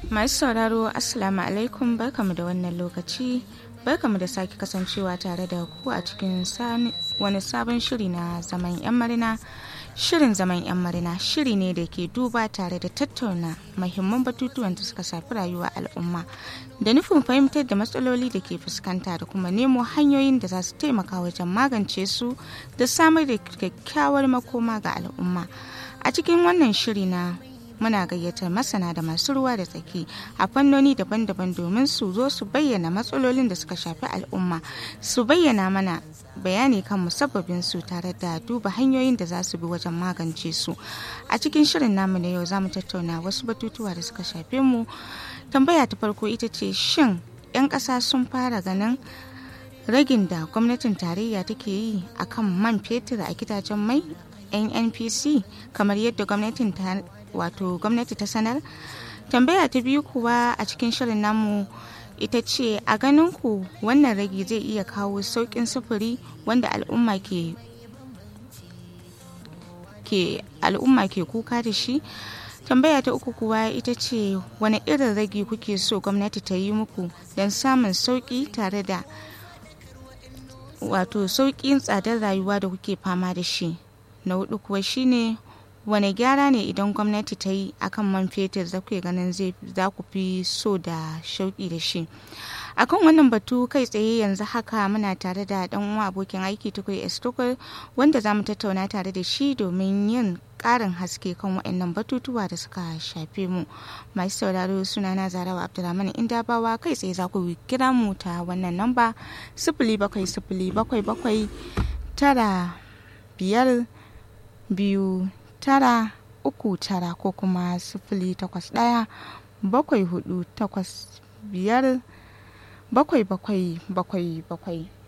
Masu sauraro Assalamu alaikum barkamu da wannan lokaci barkamu da sake kasancewa tare da ku a cikin wani sabon shiri na zaman 'yan marina shirin zaman 'yan marina shiri ne da ke duba tare da tattauna mahimman batutuwan da suka shafi rayuwa al'umma da nufin fahimtar da matsaloli da ke fuskanta da kuma nemo hanyoyin da za su taimaka wajen magance su da samar da kyakkyawar makoma ga al'umma a cikin wannan shiri na muna gayyatar masana da masu ruwa da tsaki a fannoni daban-daban domin su zo su bayyana matsalolin da suka shafi al'umma su bayyana mana bayani kan musabbabin su tare da duba hanyoyin da za su bi wajen magance su a cikin shirin namu na yau za mu tattauna wasu batutuwa da suka shafe mu tambaya ta farko ita ce shin 'yan ƙasa sun fara ganin ragin da gwamnatin tarayya take yi akan man fetur a gidajen mai nnpc kamar yadda gwamnatin wato gwamnati ta sanar tambaya ta biyu kuwa a cikin shirin namu ita ce a ganin ku wannan ragi zai iya kawo sauƙin sufuri wanda al'umma ke ke al'umma ke kuka da shi tambaya ta uku kuwa ita ce wani irin ragi kuke so gwamnati ta yi muku don samun sauƙi tare da wato sauƙin tsadar rayuwa da kuke fama da shi na hudu kuwa shine wane gyara ne idan gwamnati ta yi akan man fetur za ku ganin za ku fi so da shauki da shi akan wannan batu kai tsaye yanzu haka muna tare da dan uwa abokin aiki tukai estokel wanda za mu tattauna tare da shi domin yin karin haske kan waɗannan batutuwa da suka shafe mu masu sauraro suna na zarawa abdulrahman inda bawa kai tsaye za ku kira mu ta wannan namba sifili bakwai sifili bakwai bakwai tara biyar biyu tara uku tara ko kuma sifili takwas ɗaya bakwai hudu takwas biyar bakwai bakwai bakwai bakwai